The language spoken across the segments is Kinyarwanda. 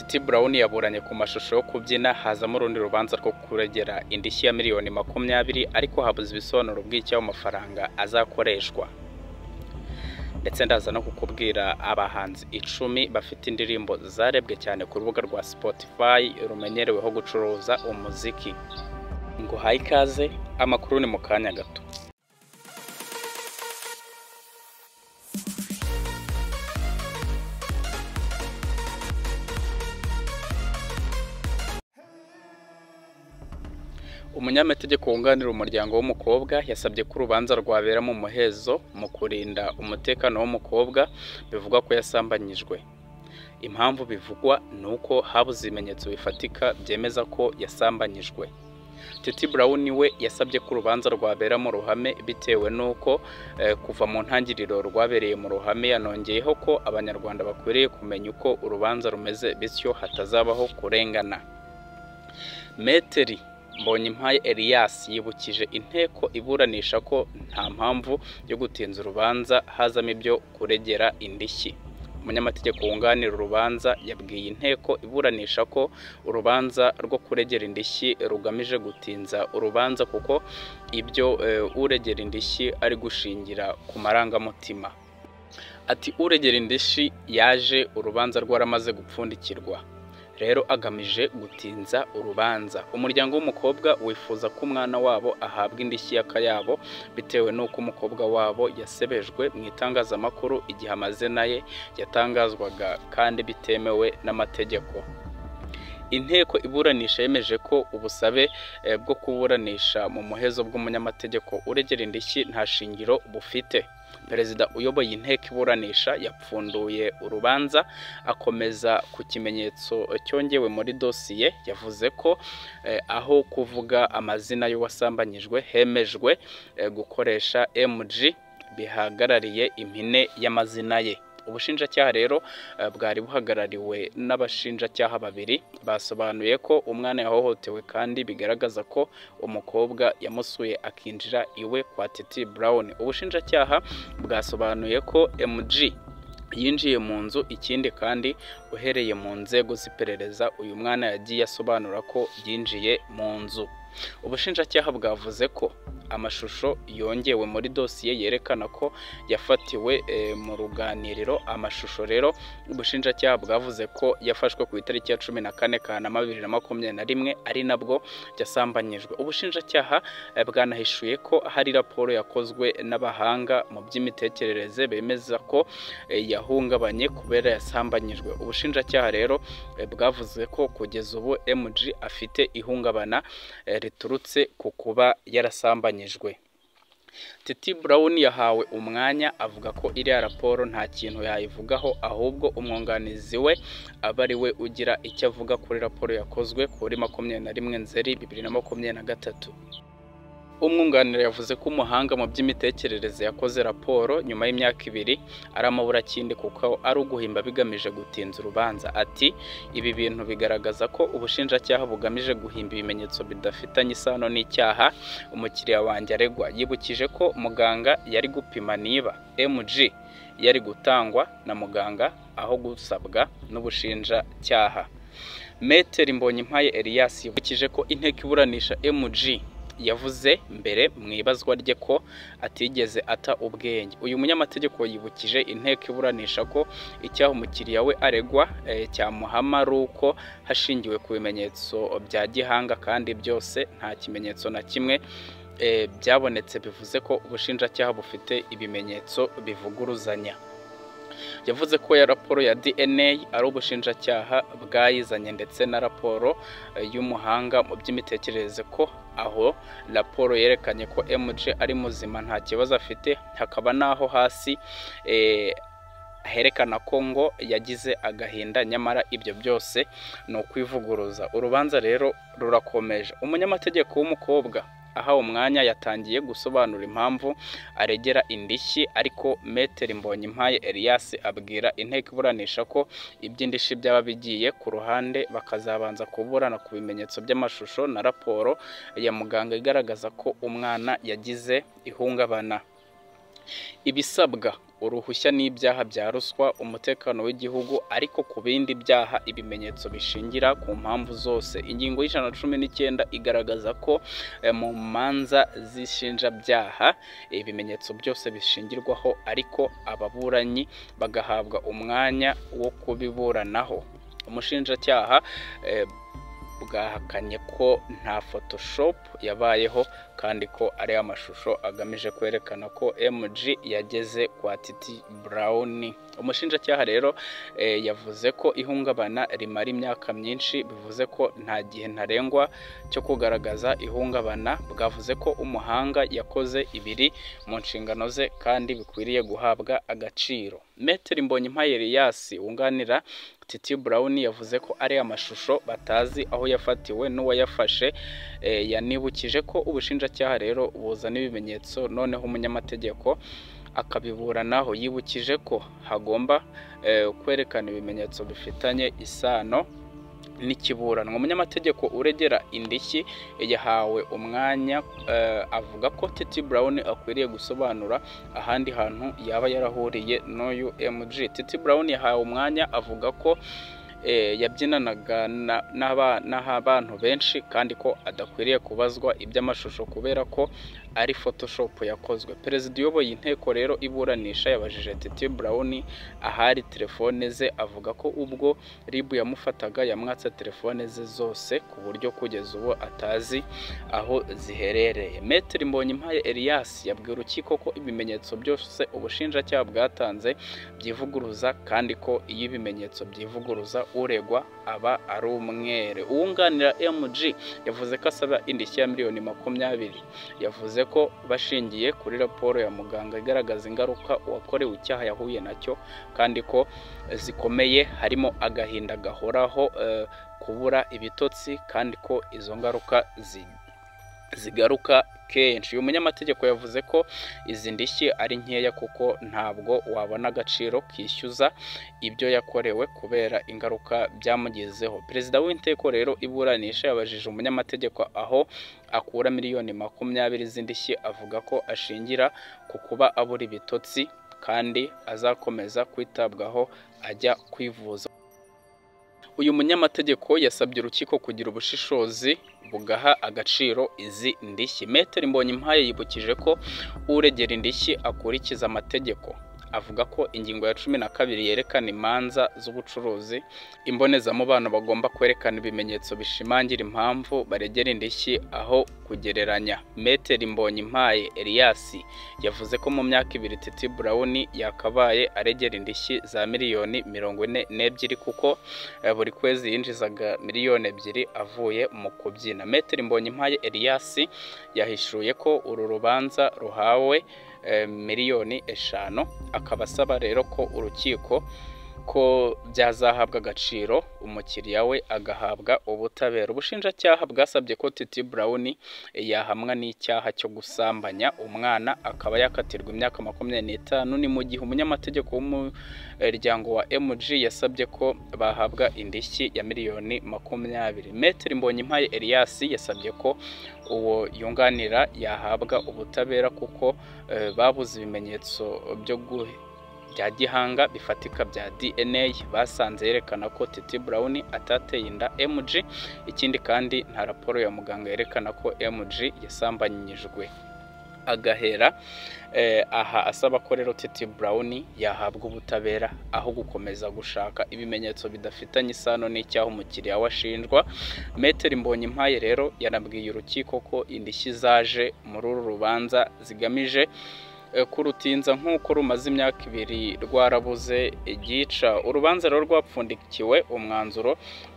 T Brown yaburanye ku mashusho yo kubyina hazamo urundi rubanza rwo kuregera indishyi ya miliyoni makumyabiri ariko habuze ibisobanuro bw'icyayo mafaranga azakoreshwa ndetse ndaza no kukubwira abahanzi icumi bafite indirimbo zarebwe cyane ku rubuga rwa Spotify rumenyereweho gucuruza umuziki ngo haye ikaze amakuru ni mu kanya gato umunyamategeko wunganira umuryango w'umukobwa yasabye ko urubanza rwabera mu muhezo mu kurinda umutekano w'umukobwa bivugwa ko yasambanyijwe impamvu bivugwa ni uko habuze ibimenyetso bifatika byemeza ko yasambanyijwe titi brown we yasabye ko urubanza rwabera mu ruhame bitewe n'uko kuva mu ntangiriro rwabereye mu ruhame yanongeyeho ko abanyarwanda bakwiriye kumenya uko urubanza rumeze bityo hatazabaho kurengana meteri mbonyimpaye Elias yibukije inteko iburanisha ko nta mpamvu yo gutinza urubanza hazamo ibyo kuregera indishyi umunyamategeko wunganira urubanza yabwiye inteko iburanisha ko urubanza rwo kuregera indishyi rugamije gutinza urubanza kuko ibyo uregera indishyi ari gushingira ku marangamutima ati uregera indishyi yaje urubanza rwaramaze gupfundikirwa rero agamije gutinza urubanza umuryango w'umukobwa wifuza ko umwana wabo ahabwa indishyi y'akayabo bitewe n'uko umukobwa wabo yasebejwe mu itangazamakuru igihe amazina ye yatangazwaga kandi bitemewe n'amategeko inteko iburanisha yemeje ko ubusabe bwo kuburanisha mu muhezo bw'umunyamategeko uregera indishyi nta shingiro bufite perezida uyoboye inteko iburanisha yapfunduye urubanza akomeza ku kimenyetso cyongewe muri dosiye yavuze ko aho kuvuga amazina y'uwasambanyijwe hemejwe gukoresha mg bihagarariye impine y'amazina ye ubushinjacyaha rero bwari buhagarariwe n'abashinjacyaha babiri basobanuye ko umwana yahohotewe kandi bigaragaza ko umukobwa yamusuye akinjira iwe kwa titi brown ubushinjacyaha bwasobanuye ko mg yinjiye mu nzu ikindi kandi uhereye mu nzego z'iperereza uyu mwana yagiye asobanura ko yinjiye mu nzu ubushinjacyaha bwavuze ko amashusho yongewe muri dosiye yerekana ko yafatiwe mu ruganiriro amashusho rero ubushinjacyaha bwavuze ko yafashwe ku itariki ya cumi na kane kanama bibiri na makumyabiri na rimwe ari nabwo yasambanyijwe ubushinjacyaha bwanahishuye ko hari raporo yakozwe n'abahanga mu by'imitekerereze bemeza ko yahungabanye kubera yasambanyijwe ubushinjacyaha rero bwavuze ko kugeza ubu mg afite ihungabana riturutse ku kuba yarasambanyijwe titi brown yahawe umwanya avuga ko iriya raporo nta kintu yayivugaho ahubwo umwunganizi we aba ari we ugira icyo avuga kuri raporo yakozwe kuri makumyabiri na rimwe nzeri bibiri na makumyabiri na gatatu umwunganira yavuze ko umuhanga mu by'imitekerereze yakoze raporo nyuma y'imyaka ibiri ari amaburakindi kuko ari uguhimba bigamije gutinza urubanza ati ibi bintu bigaragaza ko ubushinjacyaha bugamije guhimba ibimenyetso bidafitanye isano n'icyaha umukiriya wanjye aregwa yibukije ko muganga yari gupima niba mg yari gutangwa na muganga aho gusabwa n'ubushinjacyaha metero mbonyimpaye Elias yibukije ko inteko iburanisha mg yavuze mbere mu ibazwa rye ko atigeze ata ubwenge uyu munyamategeko yibukije inteko iburanisha ko icyaha umukiriya we aregwa cyamuhama ari uko hashingiwe ku bimenyetso bya gihanga kandi byose nta kimenyetso na kimwe byabonetse bivuze ko ubushinjacyaha bufite ibimenyetso bivuguruzanya yavuze ko ya raporo ya dna ari ubushinjacyaha bwayizanye ndetse na raporo y'umuhanga mu by'imitekerereze ko aho raporo yerekanye ko mg ari muzima nta kibazo afite hakaba n'aho hasi herekana ko ngo yagize agahinda nyamara ibyo byose ni ukwivuguruza urubanza rero rurakomeje umunyamategeko w'umukobwa aha umwanya yatangiye gusobanura impamvu aregera indishyi ariko metero mbonyimpaye Elias abwira inteko iburanisha ko iby'indishyi byaba bigiye ku ruhande bakazabanza kuburana ku bimenyetso by'amashusho na raporo ya muganga igaragaza ko umwana yagize ihungabana ibisabwa uruhushya n'ibyaha bya ruswa umutekano w'igihugu ariko ku bindi byaha ibimenyetso bishingira ku mpamvu zose ingingo y'ijana na cumi n'icyenda igaragaza ko eh, mu manza z'ishinjabyaha ibimenyetso byose bishingirwaho ariko ababuranyi bagahabwa umwanya wo kubiburanaho umushinjacyaha eh, bwahakanye ko nta photoshop yabayeho kandi ko ari amashusho agamije kwerekana ko mg yageze kwa titi burawuni umushinjacyaha rero eh, yavuze ko ihungabana rimara imyaka myinshi bivuze ko nta gihe ntarengwa cyo kugaragaza ihungabana bwavuze ko umuhanga yakoze ibiri mu nshingano ze kandi bikwiriye guhabwa agaciro metero mbonye mpayeriyasi wunganira titi burawuni yavuze ko ari amashusho batazi aho yafatiwe n'uwayafashe eh, yanibukije ko ubushinjacyaha rero buzana ibimenyetso noneho umunyamategeko akabiburanaho yibukije ko hagomba eh, kwerekana ibimenyetso bifitanye isano n'ikiburanwa umunyamategeko uregera indishyi yahawe umwanya eh, avuga ko titi brown akwiriye gusobanura ahandi hantu yaba yarahuriye n'uyu mg titi brown yahawe umwanya avuga ko eh, yabyinanaga na- n'aba- n'abantu benshi kandi ko adakwiriye kubazwa iby'amashusho kubera ko ari photoshop yakozwe perezida uyoboye inteko rero iburanisha yabajije titi brown ahari telefone ze avuga ko ubwo ribu yamufataga yamwatse telefone ze zose ku buryo kugeza ubu atazi aho ziherereye metero mbonye impaye elias yabwiye urukiko ko ibimenyetso byose ubushinjacyaha bwatanze byivuguruza kandi ko iyo ibimenyetso byivuguruza uregwa aba ari umwere uwunganira mg yavuze ko asaba indishyi ya miliyoni makumyabiri yavuze ko bashingiye kuri raporo ya muganga igaragaza ingaruka uwakorewe icyaha yahuye nacyo kandi ko zikomeye harimo agahinda gahoraho eh, kubura ibitotsi kandi ko izo ngaruka zi- zigaruka kenshi uyu munyamategeko yavuze ko izi ndishyi ari nkeya kuko ntabwo wabona agaciro kishyuza ibyo yakorewe kubera ingaruka byamugezeho perezida w'inteko rero iburanisha yabajije umunyamategeko aho akura miliyoni makumyabiri z'indishyi avuga ko ashingira ku kuba abura ibitotsi kandi azakomeza kwitabwaho ajya kwivuza uyu munyamategeko yasabye urukiko kugira ubushishozi bugaha agaciro izi ndishyi metero mbonyimpaye yibukije ko uregera indishyi akurikiza amategeko avuga ko ingingo ya cumi na kabiri yerekana imanza z'ubucuruzi imbonezamubano bagomba kwerekana ibimenyetso bishimangira impamvu baregera indishyi aho kugereranya metero mbonyimpaye eliyasi yavuze ko mu myaka ibiri titi burawuni yakabaye aregera indishyi za miliyoni mirongo ine n'ebyiri kuko Eh, buri kwezi yinjizaga miliyoni ebyiri avuye mu kubyina metero mbonyimpaye eliyasi yahishuye ko uru rubanza ruhawe eh, miliyoni eshanu akaba asaba rero ko urukiko ko byazahabwa agaciro umukiriya we agahabwa ubutabera ubushinjacyaha bwasabye ko titi brown yahamwa n'icyaha cyo gusambanya umwana akaba yakatirwa imyaka makumyabiri n'itanu ni mu gihe umunyamategeko w'umu umuryango wa mg yasabye ko bahabwa indishyi ya miliyoni makumyabiri metero mbonyimpaye elias yasabye ko uwo yunganira yahabwa ubutabera kuko eh, babuze ibimenyetso byo gu- bya gihanga bifatika bya dna basanze yerekana ko titi brown atateye inda mg ikindi kandi nta raporo ya muganga yerekana ko mg yasambanyijwe agahera Eh, aha asaba ko rero titi burawuni yahabwa ubutabera aho gukomeza gushaka ibimenyetso bidafitanye isano n'icyaha umukiriya we ashinjwa metero mbonyimpaye rero yanabwiye urukiko ko indishyi zaje muri uru rubanza zigamije eh, ko urutinza nk'uko rumaze imyaka ibiri rwarabuze igica urubanza rero rwapfundikiwe umwanzuro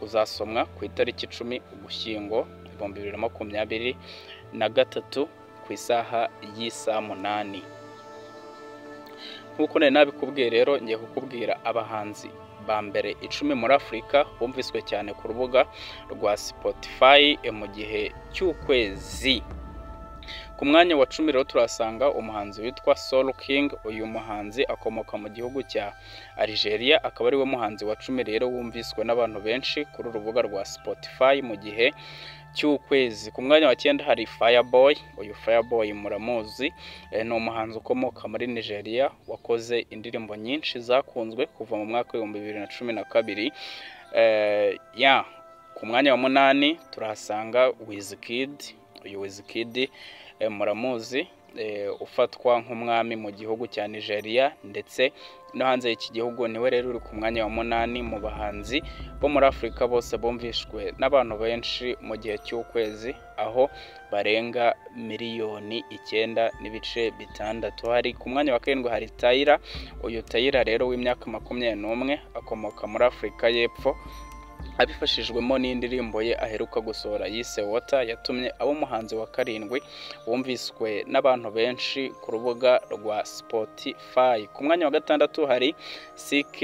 uzasomwa ku itariki icumi ugushyingo ibihumbi bibiri na makumyabiri na gatatu ku isaha y'isaa munani nk'uko nari nabikubwiye rero ngiye kukubwira abahanzi ba mbere icumi muri afurika bumviswe cyane ku rubuga rwa spotify eh, mu gihe cy'ukwezi ku mwanya wa cumi rero turasanga umuhanzi witwa soul king uyu muhanzi akomoka mu gihugu cya algeria akaba ariwe muhanzi wa cumi rero wumviswe n'abantu benshi kuri urubuga rwa spotify mu gihe cy'ukwezi ku mwanya wa cyenda hari Fireboy uyu Fireboy muramuzi eh, ni umuhanzi ukomoka muri Nigeria wakoze indirimbo nyinshi zakunzwe kuva mu mwaka w'ibihumbi bibiri na cumi na kabiri Eh, ya ku mwanya wa munani turahasanga Wizkid uyu Wizkid eh, muramuzi eh, ufatwa nk'umwami mu gihugu cya Nigeria ndetse no hanze y'iki gihugu niwe rero uri ku mwanya wa munani mu bahanzi bo muri afurika bose bumvishwe n'abantu benshi mu gihe cy'ukwezi aho barenga miliyoni icyenda n'ibice bitandatu hari ku mwanya wa karindwi hari tayira uyu tayira rero w'imyaka makumyabiri n'umwe akomoka muri afurika y'epfo abifashijwemo n'indirimbo ye aheruka gusohora yise wota yatumye aba umuhanzi wa karindwi wumviswe n'abantu benshi ku rubuga rwa spotify ku mwanya wa gatandatu hari ck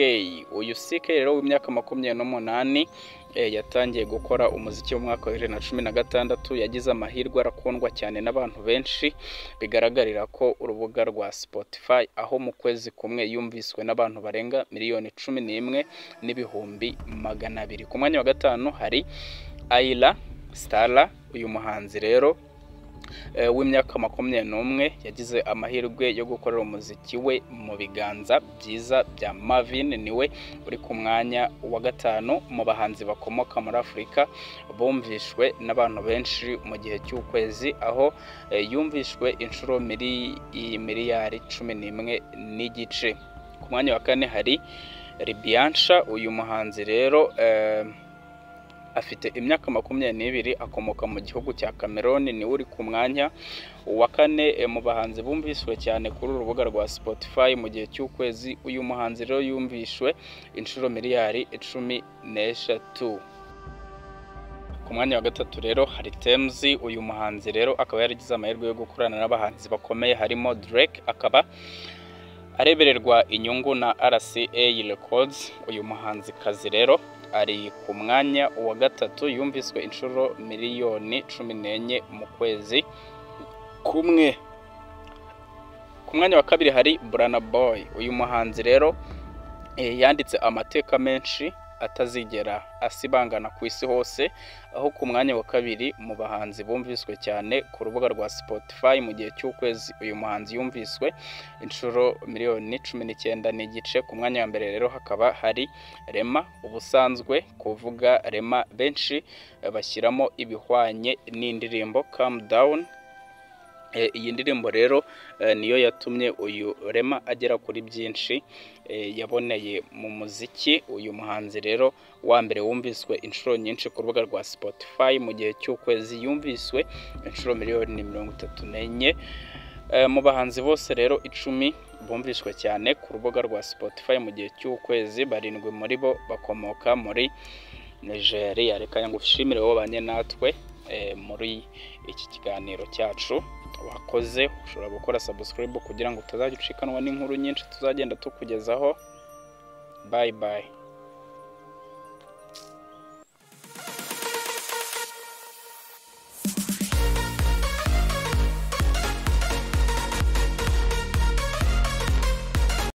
uyu ck rero w'imyaka makumyabiri n'umunani eh, yatangiye gukora umuziki mu mwaka wa bibiri na cumi na gatandatu yagize amahirwe arakundwa cyane n'abantu benshi bigaragarira ko urubuga rwa spotify aho mu kwezi kumwe yumviswe n'abantu barenga miliyoni cumi n'imwe n'ibihumbi magana abiri ku mwanya wa gatanu hari ayila stara uyu muhanzi rero eh, w'imyaka makumyabiri n'umwe yagize amahirwe yo gukorera umuziki we mu biganza byiza bya Marvin niwe uri ku mwanya wa gatanu mu bahanzi bakomoka muri Afurika bumvishwe n'abantu benshi mu gihe cy'ukwezi aho eh, yumvishwe inshuro miri, i- miliyari cumi n'imwe n'igice ku mwanya wa kane hari Ribiansha uyu muhanzi rero eh, afite imyaka makumyabiri n'ibiri akomoka mu gihugu cya Cameroon niwe uri ku mwanya wa kane eh, mu bahanzi bumvishwe cyane kuri uru rubuga rwa Spotify mu gihe cy'ukwezi uyu muhanzi rero yumvishwe inshuro miliyari icumi n'eshatu ku mwanya wa gatatu rero hari Temzi uyu muhanzi rero akaba yaragize amahirwe yo gukorana n'abahanzi bakomeye harimo Drake akaba arebererwa inyungu na RCA Records uyu muhanzikazi rero ari ku mwanya wa gatatu yumviswe inshuro miliyoni cumi n'enye mu kwezi kumwe ku mwanya wa kabiri hari Burana Boy uyu muhanzi rero eh, yanditse amateka menshi atazigera asibangana ku isi hose aho ku mwanya wa kabiri mu bahanzi bumviswe cyane ku rubuga rwa Spotify mu gihe cy'ukwezi uyu muhanzi yumviswe inshuro miliyoni cumi n'icyenda n'igice ku mwanya wa mbere rero hakaba hari rema ubusanzwe kuvuga rema benshi eh, bashyiramo ibihwanye n'indirimbo calm down Eh, iyi ndirimbo rero eh, niyo yatumye uyu rema agera kuri byinshi eh, yaboneye mu muziki uyu muhanzi rero wa mbere wumviswe inshuro nyinshi ku rubuga rwa Spotify mu gihe cy'ukwezi yumviswe inshuro miliyoni mirongo itatu n'enye Eh, mu bahanzi bose rero icumi bumvishwe cyane ku rubuga rwa Spotify mu gihe cy'ukwezi barindwi muri bo bakomoka muri Nigeria reka ngushimire wowe banye natwe eh, muri iki kiganiro cyacu wakoze ushobora gukora subscribe kugira ngo utazajya ucikanwa n'inkuru nyinshi tuzagenda tukugezaho bye bye